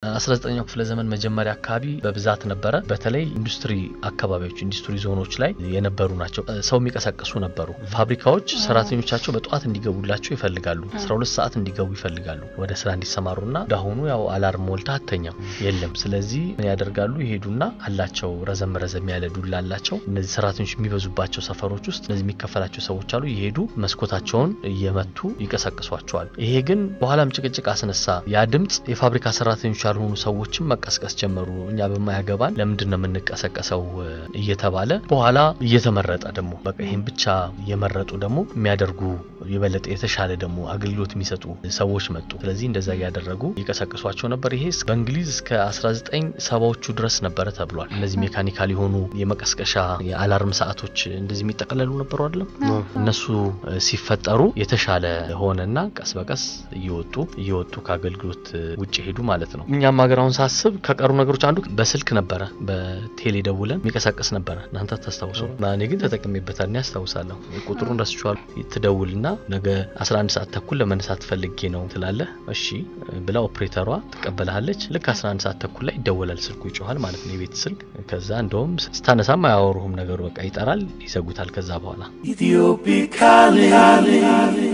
19ኛው ክፍለ ዘመን መጀመሪያ አካባቢ በብዛት ነበረ። በተለይ ኢንዱስትሪ አካባቢዎች ኢንዱስትሪ ዞኖች ላይ የነበሩ ናቸው። ሰው የሚቀሰቅሱ ነበሩ። ፋብሪካዎች ሰራተኞቻቸው በጠዋት እንዲገቡላቸው ይፈልጋሉ። 12 ሰዓት እንዲገቡ ይፈልጋሉ ወደ ስራ እንዲሰማሩና እንዳሁኑ ያው አላርም ሞልታ አተኛም የለም። ስለዚህ ምን ያደርጋሉ? ይሄዱና አላቸው ረዘም ረዘም ያለ ዱላ አላቸው። እነዚህ ሰራተኞች የሚበዙባቸው ሰፈሮች ውስጥ እነዚህ የሚከፈላቸው ሰዎች አሉ። ይሄዱ መስኮታቸውን እየመቱ ይቀሰቅሷቸዋል። ይሄ ግን በኋላም ጭቅጭቅ አስነሳ። ያ ድምፅ የፋብሪካ ሰራተኞች ያልሆኑ ሰዎችም መቀስቀስ ጀመሩ። እኛ በማያገባን ለምንድን ነው የምንቀሰቀሰው እየተባለ በኋላ እየተመረጠ ደግሞ በቃ ይህን ብቻ እየመረጡ ደግሞ የሚያደርጉ የበለጠ የተሻለ ደግሞ አገልግሎት የሚሰጡ ሰዎች መጡ። ስለዚህ እንደዛ እያደረጉ ይቀሰቅሷቸው ነበር። ይሄ በእንግሊዝ እስከ 1970ዎቹ ድረስ ነበረ ተብሏል። እነዚህ ሜካኒካል የሆኑ የመቀስቀሻ የአላርም ሰዓቶች እንደዚህ የሚጠቀለሉ ነበሩ አይደለም። እነሱ ሲፈጠሩ የተሻለ ሆነና ቀስ በቀስ እየወጡ እየወጡ ከአገልግሎት ውጭ ሄዱ ማለት ነው። እኛም ሀገር አሁን ሳስብ ከቀሩ ነገሮች አንዱ በስልክ ነበረ፣ በቴሌ ደውለን የሚቀሳቀስ ነበረ። እናንተ ታስታውሱ? እኔ ግን ተጠቅሜበታል። እኔ አስታውሳለሁ። ቁጥሩን ረስቼዋለሁ። ትደውልና ነገ 11 ሰዓት ተኩል ለመነሳት ፈልጌ ነው ትላለህ። እሺ ብላ ኦፕሬተሯ ትቀበልሃለች። ልክ 11 ሰዓት ተኩል ላይ ይደወላል። ስልኩ ይጮኋል ማለት ነው፣ የቤት ስልክ። ከዛ እንደውም ስታነሳም አያወሩህም ነገሩ፣ በቃ ይጠራል፣ ይዘጉታል። ከዛ በኋላ Ethiopia calling.